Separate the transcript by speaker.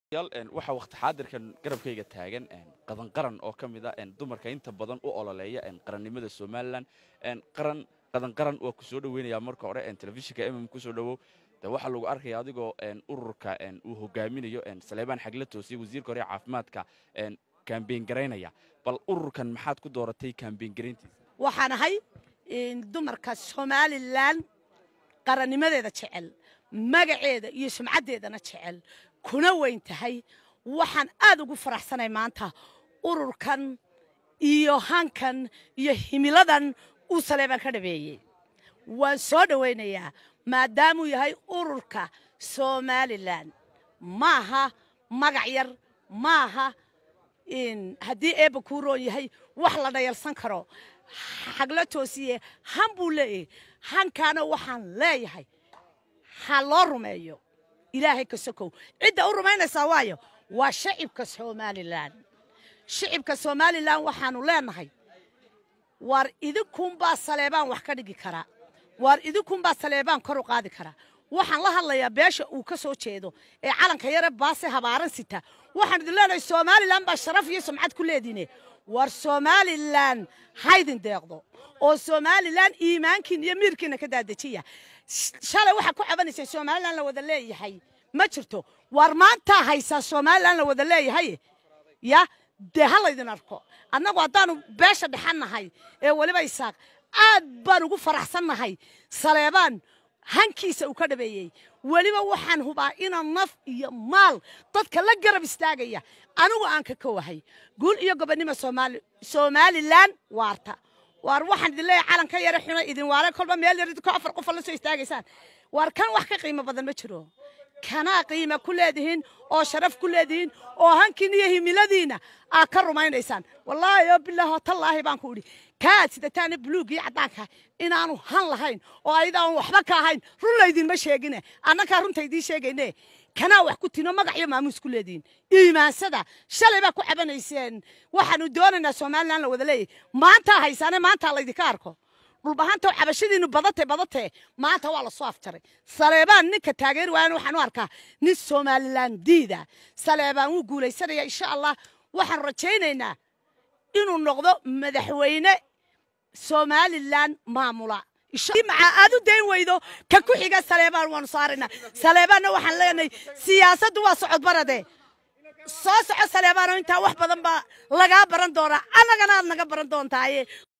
Speaker 1: waxaa waqti xaadirkan garabkayga taagan qadan qaran oo ka mid a dumarka inta badan u ololeeya qarannimada somalilan qaran qadan qaran waa ku soo dhoweynayaa marka hore telefishinka mm kusoo dhowow de waxaa lagu arkaya adigoo ururka uu hogaaminayo saleebaan xagla toosiye wasiirka hore caafimaadka kambeyn garaynaya bal ururkan maxaad ku dooratay kambeyn garayntiisa
Speaker 2: waxaan ahay dumarka somalilan qarannimadeeda jecel magaceeda iyo sumcaddeedana jecel kuna weyn tahay waxaan aad ugu faraxsanay maanta ururkan iyo hankan iyo himiladan uu saleebaan ka dhabeeyey waan soo dhowaynayaa maadaamuu yahay ururka somalilan maaha magac yar maaha haddii eebba kuu roon yahay wax la dhayalsan karo xagla toosiye han buu leeyahay hankaana waxaan leeyahay ha loo rumeeyo ilaahay ka sokow cidda u rumaynaysaa waayo waa shacibka somalilan shacibka somalilan waxaanu leenahay waar idinkunbaa saleebaan wax ka dhigi karaa waar idinkunbaa saleebaan kor u qaadi karaa waxaan la hadlayaa beesha uu ka soo jeedo ee calanka yare baase habaaran sita waxaan idin leenahay somalilan baa sharaf iyo sumcad ku leediine waar somalilan haydin deeqdo oo somalilan iimaankiin iyo miirkiina ka daadejiya shalay waxaa ku cabanaysay somalilan la wada leeyahay ma jirto waar maantaa haysaa somalilan la wada leeyahay ya dee ha laydin arko annagu haddaanu beesha dhexannahay ee weliba isaaq aad baan ugu faraxsannahay saleebaan hankiisa uu ka dhabeeyey weliba waxaan hubaa inaan naf iyo maal dadka la garab istaagaya anigu aan ka kowahay guul iyo gobonnimo somalilan waarta waar waxaan idin leeyahay calanka yare xuna idin waale kolba meel yar idinko afar qofa la soo istaagaysaan waar kan wax ka qiimo badan ma jiro kanaa qiima ku leedihiin oo sharaf ku leedihiin oo hankiin iyo himiladiina aad ka rumaynaysaan wallaahi oo bilaahi oo tallaahi baan ku idhi kaad sidataana buluug iyo caddaanka inaanu han lahayn oo ayadaan waxba ka ahayn run laydinma sheegine annakaa runta idiin sheegayne kanaa wax ku tino magac iyo maamuus ku leedihiin iimaansada shalay baa ku cabanayseen waxaanu doonaynaa somalilan la wada leeyahy maantaa haysaane maantaa laydinka arko dhulbahanta cabashadiinu badate badate maanta waa lasoo afjaray saleebaan ninka taageeri waayana waxaan u arkaa nin somalilan diida saleebaan wuu guulaysanaya insha allah waxaan rajaynaynaa inuu noqdo madaxweyne somalilan maamula maca aad u dayn weydo ka ku xiga saleebaan waanu saaraynaa saleebaanna waxaan leenahay siyaasaddu waa socod barade soo soco saleebaanoo intaa wax badan baa lagaa baran doonaa annagana aad naga baran doontaaye